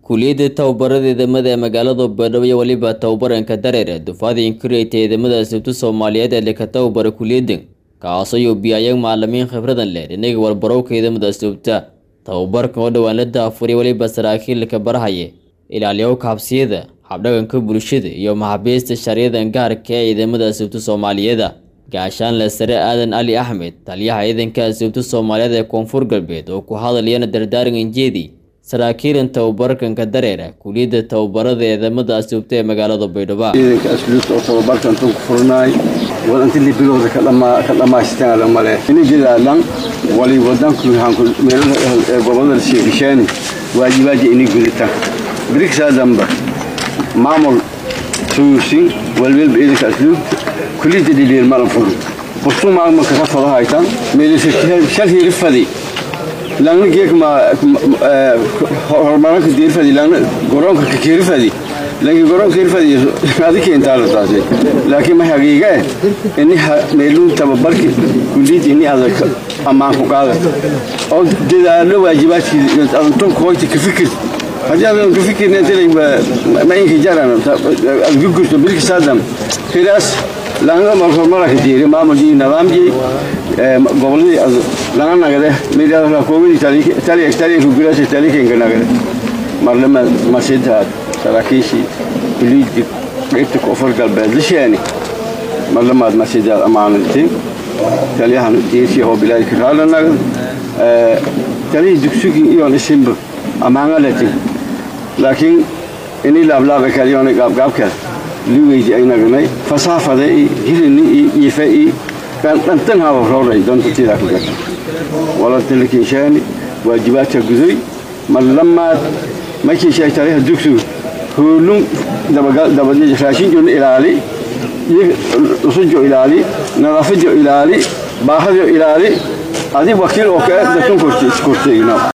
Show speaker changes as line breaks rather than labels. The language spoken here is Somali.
kuliyadda tababarada ciidamada ee magaalada baydhabo iyo weliba tababaranka dareere dufaada inkureyta ciidamada asubta soomaaliyeed ee leka tababara kuliyaddan kaasoo yuubiyayag macalimiin khibradan leh dhinaga walbarowka ciidamada asubta tababarkan oo dhowaan la daafuriya weliba saraakiilka barahaya ilaaliyowka habsiyada habdhaganka bulshada iyo maxaabiista sharciyadan gaarka ee ciidamada asubta soomaaliyeeda gaashaanle sare aadan ali axmed taliyaha ciidanka asubta soomaaliyeed ee koonfur galbeed oo ku hadlayana dardaaran injeedi saraakiilan tababarkanka dareera kuliyadda tababarada ciidamada asubta ee magaalada baydhabo
ciidanka asluubta oo tababarkan tan ku furnaay wadanti bilowda ka dhammaystaan male inigidaalan wali wadanku meelaha gobolada sheegishaani waajibaaja ini gudita birigsaadamba maamul suyuusin walwelba ciidanka asluubta kuliyadda dhidhiir malan furu bustuu maamulka ka fado haytan meelisa shal hiiri fadi langna geekma horumaranka diirfadi langna goronka kakiirifadi lanki goronka kiirfadi adi keentaala taasi laakiin ma hagiiga eh ini meeluu tababarki kuliyadda ini adag ammaan ku qaada oo dadaalo waajibaadkii adantun kooyta ka fikir haddii adan ka fikirna dilay ma inka jaran adgugurto bilki saadam hilaas langa horumaraka diiri maamulkii nidaamkii goboladii laga nagade midhaa koobadii taliyanka gulaasha taliyanka nagade marlama masida saraakiishii kuliidii qaybta koonfur galbeed lisheeni marlamaad masidaad ammaanatay taliyahan diirkii oo bilaadka raala nagad taliyii dugsugii iyoon isinba ammaangalati laakiin inii laablaaba kaliyoona gaabgaabkeed liweydi ay nagnay fasaafada i hilini i iife i dhantan haba rooray dontatidaa ku gata walatalakinshaani waajibaadka guday marlamaad makiishay taliha dugsigu hoolun raashinjona ilaali usujo ilaali nadaafajo ilaali baahado ilaali adi wakiil oo kale datun kortay